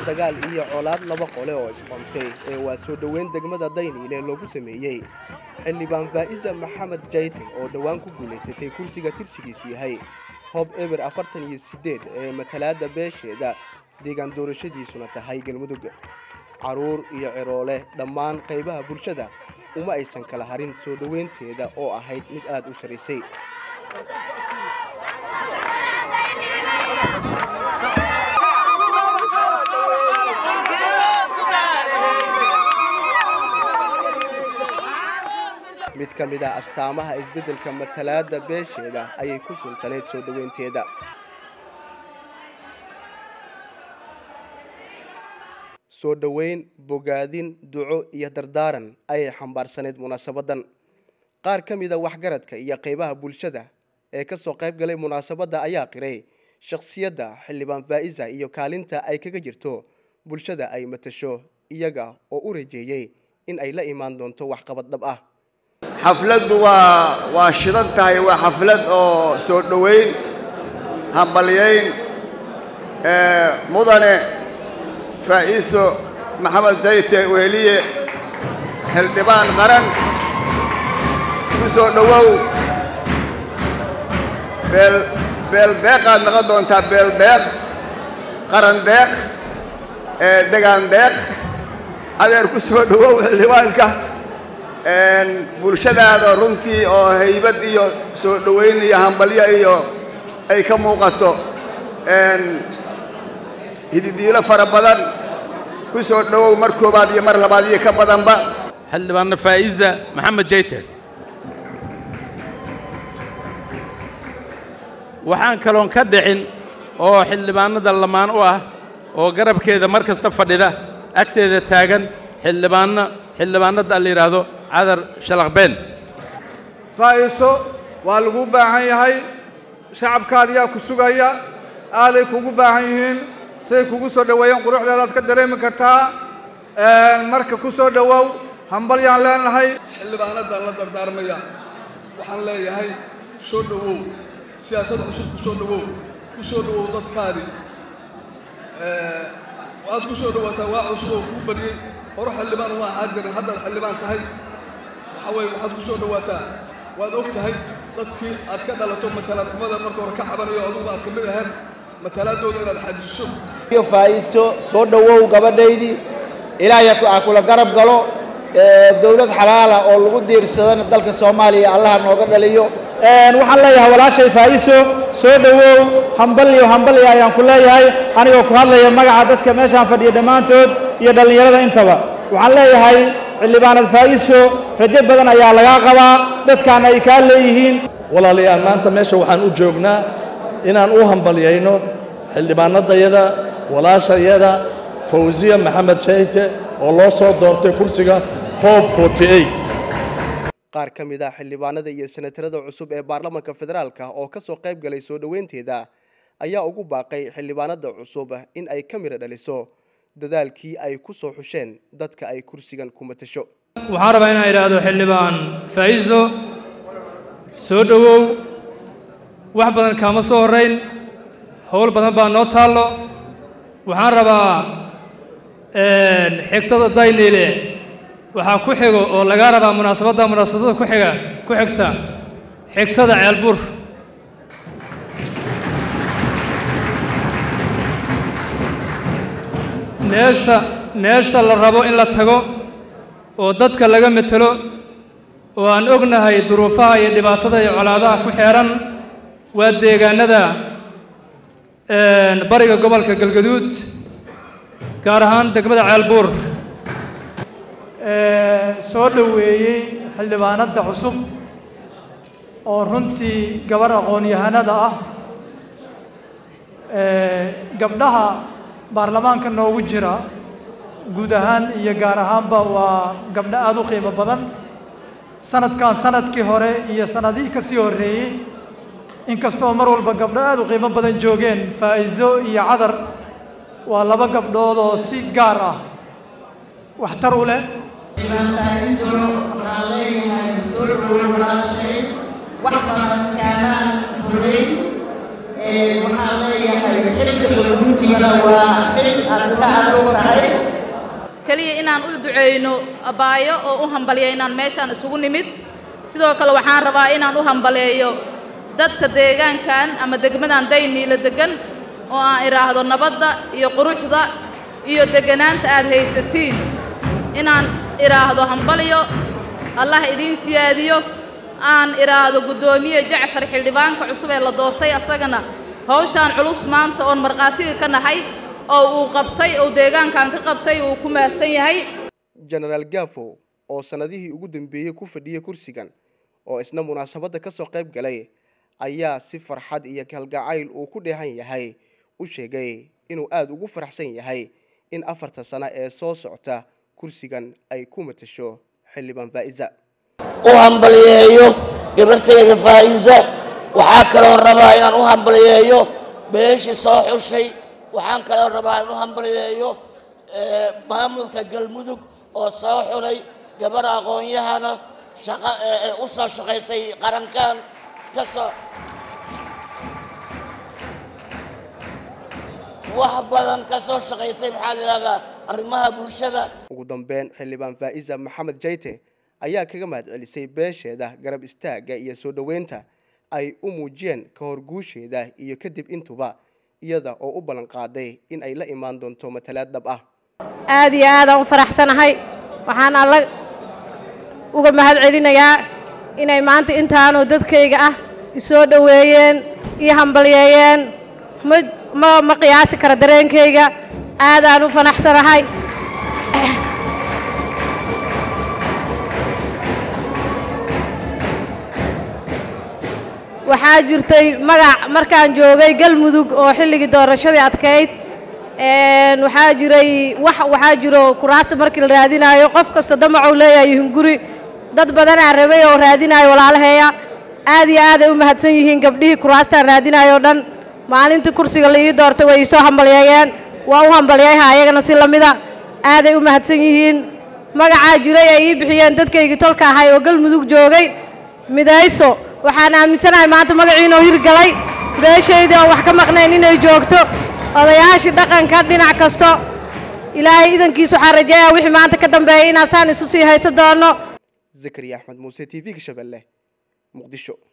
dagaal iyo colaad laba qole oo isqontay ee waa soo dhoweyn degmada dayniile loogu sameeyey xildhibaan faa'isa maxamed jayte oo dhowaan ku guulaysatay kursiga tirsigiisu yahay hoob eber afartan iyo siddeed ee matalaadda beesheeda deegaan doorashadiisuna tahay galmudug carruur iyo ciroole dhammaan qaybaha bulshada uma aysan kala harin soo dhoweynteeda oo ahayd mid aad u sarraysay mid ka mid ah astaamaha isbeddelka matalaadda beesheeda ayay ku suntanayd soo dhoweynteeda soo dhoweyn bogaadin duco iyo dardaaran ayay xambaarsanayd munaasabaddan qaar ka mida waxgaradka iyo qaybaha bulshada ee ka soo qayb galay munaasabadda ayaa qiray shakhsiyadda xildhibaan faa'isa iyo kaalinta ay kaga jirto bulshada ay matasho iyaga oo u rajeeyey in ay la imaan doonto waxqabad dhab ah xafladdu waa waa shidan tahay waa xaflad oo soo dhoweyn hambalyayn mudane faa'iiso maxamed jayte weeliye xildhibaan qaran ku soo dhowow beel beeldeeqaad noqon doontaa beeldeeq qaran deeq degaan deeq adeer ku soo dhowow xildhibaanka bulshadaada runtii oo haybad iyo soo dhoweyn iyo hambalyo iyo ay ka muuqato hididiilo fara badan ku soo dhowow mar koobaad iyo mar labaad iyo ka badanba xildhibaanna faa'iza maxamed jayte waxaan kaloon ka dhicin oo xildhibaanada lamaan u ah oo garabkeeda mar kasta fadhida agteeda taagan xildhibaanno xildhibaanada la yidhaahdo cadar shalaqbeen faa'iiso waa lagu baahan yahay shacabkaadiyaa ku sugaya aaday kugu baahan yihiin siday kugu soo dhoweeyeen quruxdeedaad ka dareemi kartaa marka ku soo dhowow hambalyaan leenahay xildhibaanadan la dardaarmaya waxaan leeyahay soo dhowow siyaasad cusub ku soo dhowow ku soo dhowow dadkaadi waad ku soo dhowaataa waa cusub oo kuu bariyey hore xildhibaan uma ahaan jirin haddaad xildhibaan tahay waxa weeye waxaad ku soo dhowaataa waad og tahay dadkii aad ka dhalato matalaadnimada marka hore ka cabanayo adugu aad ka mid ahayd matalaadooda inaad xajiso iyo faa'iiso soo dhowow gabadhaydii ilaahay ha kula garab galo dowlad xalaala oo lagu diirsadana dalka soomaaliya allaha nooga dhaliyo waxaan leeyahay walaashay faa'iiso soo dhowow hambalyo hambalyo ayaan ku leeyahay anigoo ku hadlaya magaca dadka meeshaan fadhiya dhammaantood iyo dhallinyarada intaba waxaan leeyahay xildhibaanad faa'iiso rajo badan ayaa lagaa qabaa dadkaana ay kaa leeyihiin walaalayaal maanta meesha waxaan u joognaa inaan u hambalyayno xildhibaanadayada walaashayada fawsiya maxamed jayte oo loo soo doortay kursiga hoob qaar ka mid ah xildhibaanada iyo senatarada cusub ee baarlamaanka federaalka oo ka soo qayb galay soo dhoweynteeda ayaa ugu baaqay xildhibaanada cusub in ay ka midho dhaliso dadaalkii ay ku soo xusheen dadka ay kursigan ku matasho waxaan rabaa inaan idhaahdo xildhibaan faa'iiso soo dhowow wax badan kaama soo horrayn howl badan baa noo taallo waxaan rabaa xigtada dayniile waxaa ku xigo oo lagaa rabaa munaasabadda munaasabadda ku xiga ku xigta xigtada ceelbur meesha meesha la rabo in la tago oo dadka laga metelo oo aan ognahay duruufaha iyo dhibaatada iyo colaadaha ku xeehan waa deegaanada bariga gobolka galgaduud gaar ahaan degmada ceelbuur soo dhoweeyey xildhibaanadda cusub oo runtii gabar aqoon-yahanada ah gabdhaha baarlamaanka noogu jira guud ahaan iyo gaar ahaanba waa gabdho aada u qiimo badan sanadkan sanadkii hore iyo sanadihii ka sii horreeyey inkastoo mar walba gabdho aada u qiimo badan joogeen faa'iiso iyo cadar waa laba gabdhood oo si gaar ah waxtar u leh faa'iiso waxaan leeyahay soo dhowow walaashay wax badan kaamaan fulayn waxaan leeyahay xilka lagu dhigana waa xil aad ka aduug tahay keliya inaan u duceyno abaayo oo u hambaliyo inaan meeshaan isugu nimid sidoo kale waxaan rabaa inaan u hambaleeyo dadka deegaankan ama degmadan dayniila degan oo aan idhaahdo nabadda iyo quruxda iyo degganaanta aad haysatiin inaan idhaahdo hambaliyo allah idiin siyaadiyo aan idhaahdo guddoomiye jacfar xildhibaanka cusub ee la doortay asagana hawshaan culus maanta oon markhaatiga ka nahay oo uu qabtay oo deegaankan ka qabtay uu ku mahadsan yahay jenaraal gaafo oo sannadihii ugu dambeeyey ku fadhiyay kursigan oo isna munaasabadda ka soo qayb galay ayaa si farxad iyo kalgacayl uu ku dheehan yahay u sheegay inuu aada ugu faraxsan yahay in afarta sano ee soo socota kursigan ay ku matasho xildhibaan faa'iza u hambaliyeeyo gabartayda faa'iisa waxaa kaloo rabaa inaan u hambaliyeeyo beeshii soo xushay waxaan kaloo rabaa inaan u hambaliyeeyo maamulka galmudug oo soo xulay gabar aqoon-yahana shaqa u soo shaqaysay qarankan ka soo wax badan ka soo shaqaysay maxaa la yidhahdaa arrimaha bulshada ugu dambeyn xildhibaan faa'iza maxamed jayte ayaa kaga mahad celisay beesheeda garab istaagga iyo soo dhoweynta ay u muujiyeen ka hor guusheeda iyo kadib intuba iyada oo u ballan qaaday in ay la imaan doonto matalaad dhab ah aad iyo aadaan u faraxsanahay waxaan alla uga mahad celinayaa inay maanta intaanoo dadkayga ah isoo dhoweeyeen ii hambalyeeyeen ma ma ma qiyaasi kara dareenkayga aadaan u fanaxsanahay waxaa jirtay magac markaan joogay galmudug oo xilligii doorashadii adkayd waxaa jiray wax waxaa jiro kuraasta markii la raadinaayo qof kasta damacuu leeyahay hunguri dad badanaa rabay oo raadinaayo walaalaheeya aad iyo aaday u mahadsan yihiin gabdhihii kuraastaan raadinaayo o dhan maalintii kursiga la ii doortay way iisoo hambalyeeyeen waa u hambalyayha ayagana si lamida aaday u mahadsan yihiin magacaa jiray ay ii bixiyeen dadkaygii tolka ahay oo galmudug joogay midayso waxaan aaminsanahay maanta magaciinoo hirgalay beeshaydii oon wax ka maqnayn inay joogto odayaashii dhaqanka dhinac kasto ilaahay idankiis waxaan rajeeyaa wixii maanta ka dambeeyay inaasaan isu sii hayso doono zakariya axmed muuse t v-ga shabeelle muqdisho